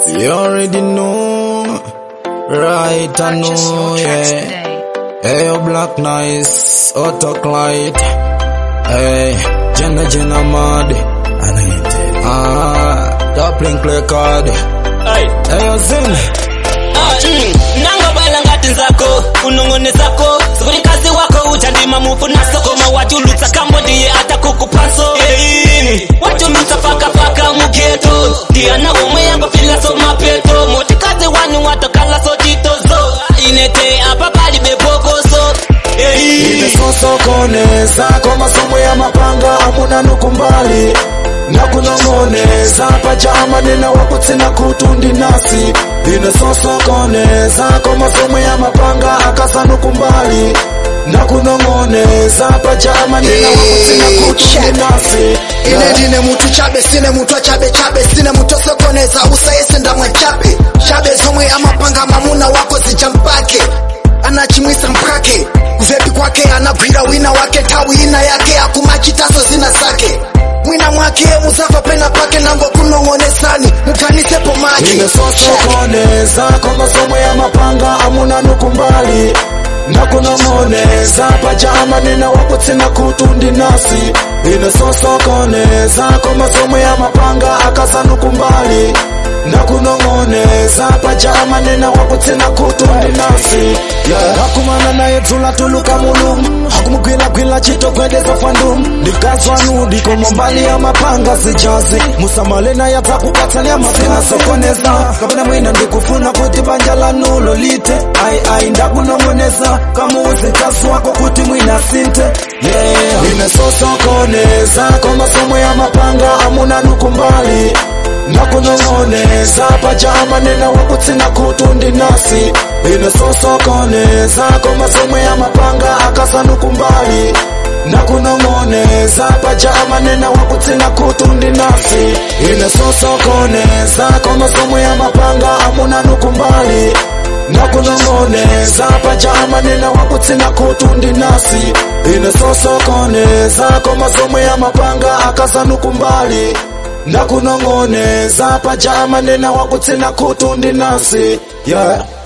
You already know, right? I Purchase know, your tracks yeah. today. Hey, yo, Black Nice, Autoclite. Hey, Jenna Jenna Mad. Ah, Doppling play card. Ai. Hey, yo, Zin. Ah, mm. nangobala ngati nzako unong'one zako sikuni kazi wako uchandima mufu na sokoma wachulutsa kambo ndiye atakukupaso Hey, wachulutsa pakapaka mugeto ndiyana omwe yango filaso mapeto motikazi wanu watokalaso chitozo inete apa pali bepokoso Hey. inesosokoneza kwa masomo ya mapanga amuna nukumbali na kunong'oneza pachama nina wakutsina kutundi nasi inesosokoneza kwa masomo ya mapanga akasa nukumbali na kunong'oneza pachama nina wakutsina kutundi nasi ine ndine mutu chabe sine mutu achabe chabe sine mutu osokoneza usayese ndamwe chabe chabe zomwe amapanga mamuna wako zichampake anachimwisa mpake kuvepi kwake anagwira wina wake tawi ina yake akumachitaso zina zake mwina mwake muzafa pena pake nango kunong'onesani mukanisepo make inesosokoneza kwa masomo ya mapanga amuna nukumbali na kunong'oneza pachama nina wakutsina kutundi nasi inesosokoneza kwa masomo ya mapanga akasa nukumbali na kunong'oneza pachama nina wakutsina kutundi nasi yeah. hakumana naye dzula tuluka mulum hakumugwilagwila chitokwedeza fandum ndikazwanu komombali ya mapanga zijazi musamale naye adzakukatsalia mapina sokoneza kapena mwina ndikufuna kuti banja lanu lolite ai ai ndakunong'oneza kamuuze kazi wako kuti mwina sinte yeah. inesosokoneza kwa masomo ya mapanga amuna nukumbali na kunong'oneza pachama nina wakutsina kutundi nasi inesosokoneza kwa masomo ya mapanga akasa nukumbali na kunong'oneza pachama nina wakutsina kutundi nasi inesosokoneza kwa masomo ya mapanga amuna nukumbali na kunong'oneza pachama nina wakutsina kutundi nasi inesosokoneza kwa masomo ya mapanga akasa nukumbali na kunong'oneza pachama nina wakutsina kutundi nasi yeah.